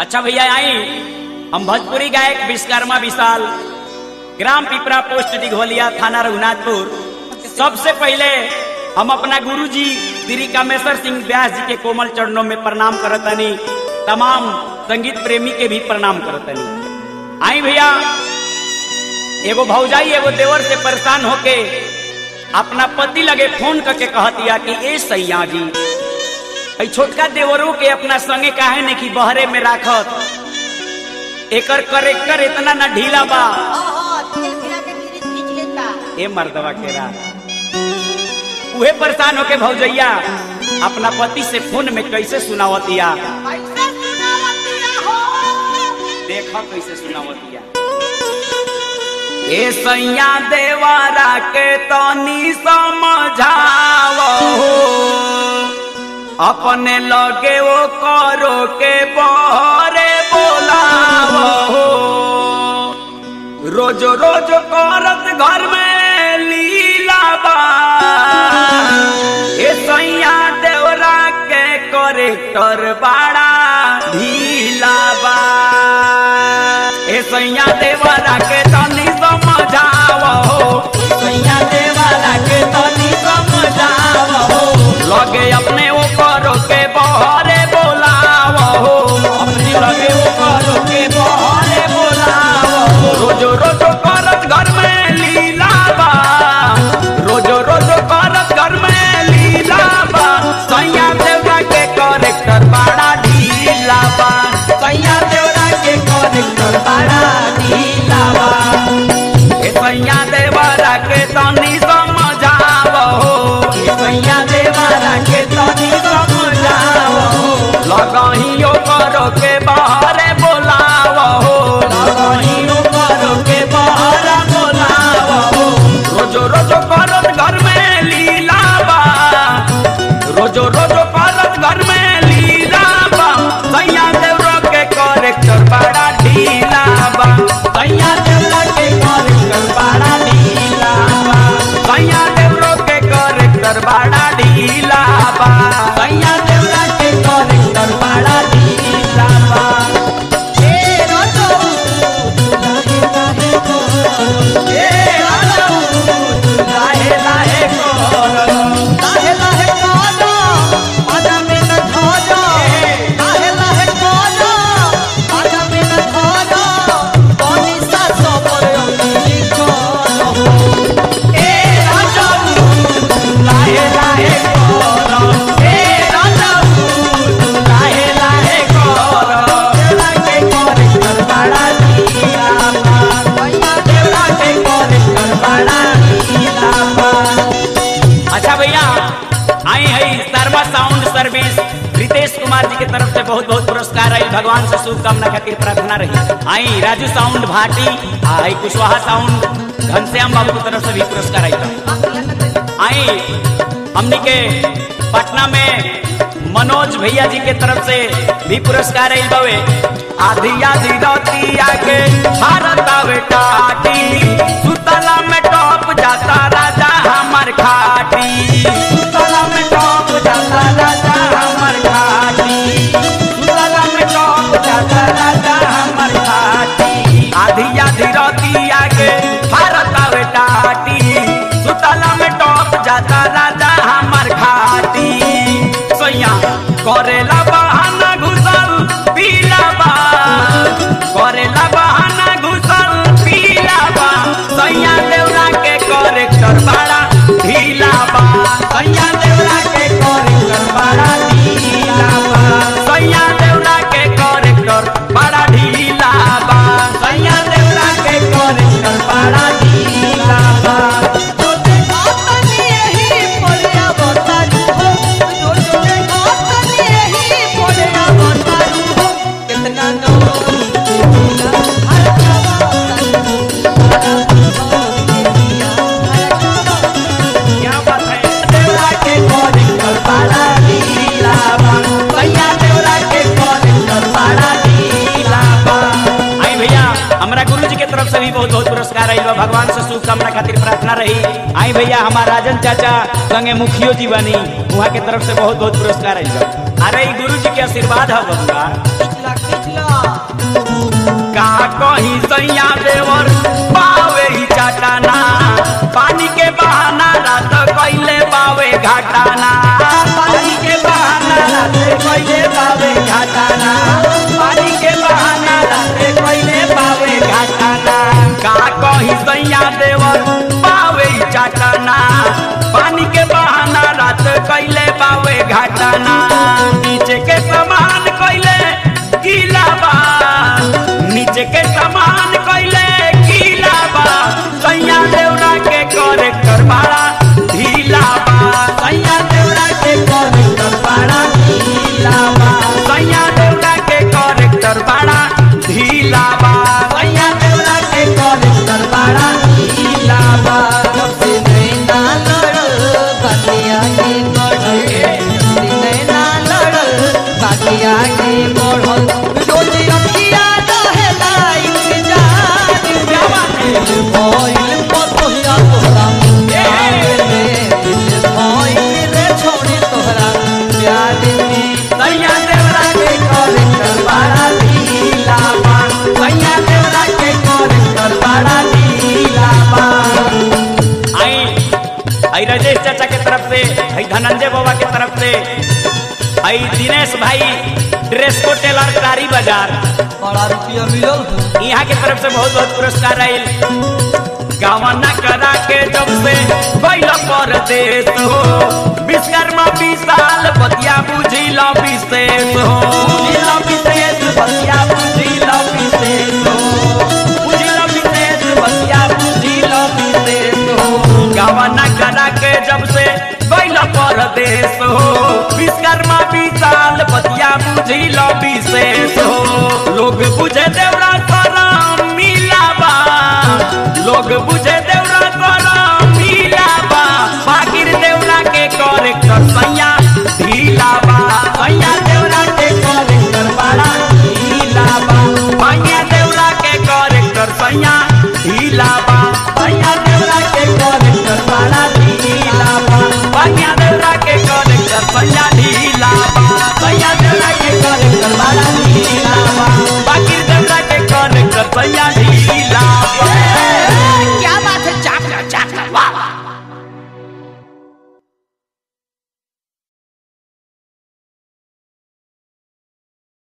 अच्छा भैया आई हम भोजपुरी गायक विश्वकर्मा विशाल ग्राम पिपरा पोस्ट दिघोलिया थाना रघुनाथपुर सबसे पहले हम अपना गुरुजी श्री कामेश्वर सिंह व्यास जी के कोमल चरणों में प्रणाम करतनी तमाम संगीत प्रेमी के भी प्रणाम करतनी आई भैया एगो भौजाई एगो देवर से परेशान होके अपना पति लगे फोन करके कहतिया कि ए सैया जी ऐ छोटका देवरों के अपना संगे काहे ने कि बहरे में राखत एकर करेक्टर इतना ना ढीला बा ए मर्दवा के रा उहे परेशान होके भौजैया अपना पति से फोन में कैसे सुनावतिया देखो कैसे सुनावतिया ए सैया देवारा के तनी समझावो अपने लगे वो करो के बहरे बोलावो रोज रोज करत घर में लीला बा ए सैया देवरा के करेक्टर बड़ा ढीला बा ए सैया देवरा के तनी समझावो सैया देवरा के तनी समझावो लगे अपने वो करो के बहरे बोलावो अपने लगे वो करो के बहरे बोलावो रोज रोज करत घर में लीला बा रोज रोज करत घर में लीला बा सैया देवरा के करेक्टर बड़ा ढीला बा सैया देवरा के करेक्टर बड़ा ढीला बा ए सैया देवरा के तनी समझावो ए सैया देवरा के तनी समझावो लगहियो करो के बाहरे बोलावो लगहियो करो के बाहरे बोलावो रोज रोज करत घर में लीला बा रोज रोज करत घर में लीला बा सैया देवरा के करेक्टर बड़ा ढीला बा सैया देवरा के करेक्टर बड़ा ढीला बा सैया देवरा के करेक्टर बड़ा ढीला बा सैया देवरा के करेक्टर बड़ा ढीला बा ए राजा लाहे लाहे करो ए राजा लाहे लाहे करो ए राजा लाहे लाहे करो देवरा के करेक्टर बड़ा ढीला बा देवरा के करेक्टर बड़ा ढीला बा अच्छा भैया आई है शर्मा साउंड सर्विस रितेश कुमार जी की तरफ से बहुत बहुत पुरस्कार आई भगवान से शुभकामना खातिर प्रार्थना रही आई राजू साउंड भाटी आई कुशवाहा साउंड घनश्याम बाबू की तरफ से भी पुरस्कार आई बा। आई हमनी के पटना में मनोज भैया जी के तरफ से भी पुरस्कार आई बवे आधी आधी राती आके भारत आवे टाटी सुतला में टॉप जाता राजा हमर खाटी सुतला में टॉप जाता राजा हमर खाटी सुतला में टॉप जाता राजा हमर खाटी आधी आधी राती आके भारत आवे टाटी सुतला में टॉप जाता राजा हमर खाटी सैया करेला बहाना घुसल पीला बा करेला बहाना घुसल पीला बा सैया देवरा के करेक्टर बड़ा ढीला बा सैया देवरा के करेक्टर बड़ा ढीला बा सैया देवरा के करेक्टर बड़ा ढीला बा सैया देवरा के करेक्टर बड़ा ढीला बा क्या बात है देवरा के करेक्टर बड़ा ढीला बा सैया देवरा के करेक्टर बड़ा ढीला बा आई भैया हमरा गुरु जी के तरफ से भी बहुत बहुत पुरस्कार आई बा भगवान से शुभकामना खातिर प्रार्थना रही आई भैया हमारा राजन चाचा संगे मुखियो जी बनी वहाँ के तरफ से बहुत बहुत पुरस्कार आई बा अरे ई गुरु जी के आशीर्वाद है बबुआ का कहीं सैया देवर पावे ही चाटाना पानी के बहाना रात कैले पावे घाटाना पानी के बहाना रात कैले पावे घाटाना पानी के बहाना रात कैले पावे घाटाना का कहीं सैया देवर पावे ही चाटाना पानी के बहाना रात कैले पावे घाटाना नीचे के समान कैले गीला बा नीचे के समान कैले गीला बा सैया देवरा के करेक्टर बाड़ा ढीला बा सैया देवरा के करेक्टर बाड़ा ढीला बा सैया देवरा के करेक्टर बाड़ा ढीला बा सैया देवरा के करेक्टर बाड़ा ढीला बा सैया देवरा के करेक्टर बाड़ा ढीला बा सैया देवरा के करेक्टर बाड़ा ढीला बा आई आई राजेश चाचा के तरफ से आई धनंजय बाबा के तरफ से आई दिनेश भाई ड्रेस को टेलर कारी बाजार बड़ा रुपया मिलल यहाँ के तरफ से बहुत बहुत पुरस्कार आयल गावना करा के जब से बैल परदेश हो विश्वकर्मा विशाल बतिया बुझिल विशेष हो बुझिल विशेष बतिया बुझिल विशेष हो बुझिल विशेष बतिया बुझिल विशेष हो गावना करा के जब से बैल परदेश हो विश्वकर्मा विशाल बतिया बुझिल विशेष हो लोग बुझे देवरा करम मिलाबा लोग बुझे देवरा करम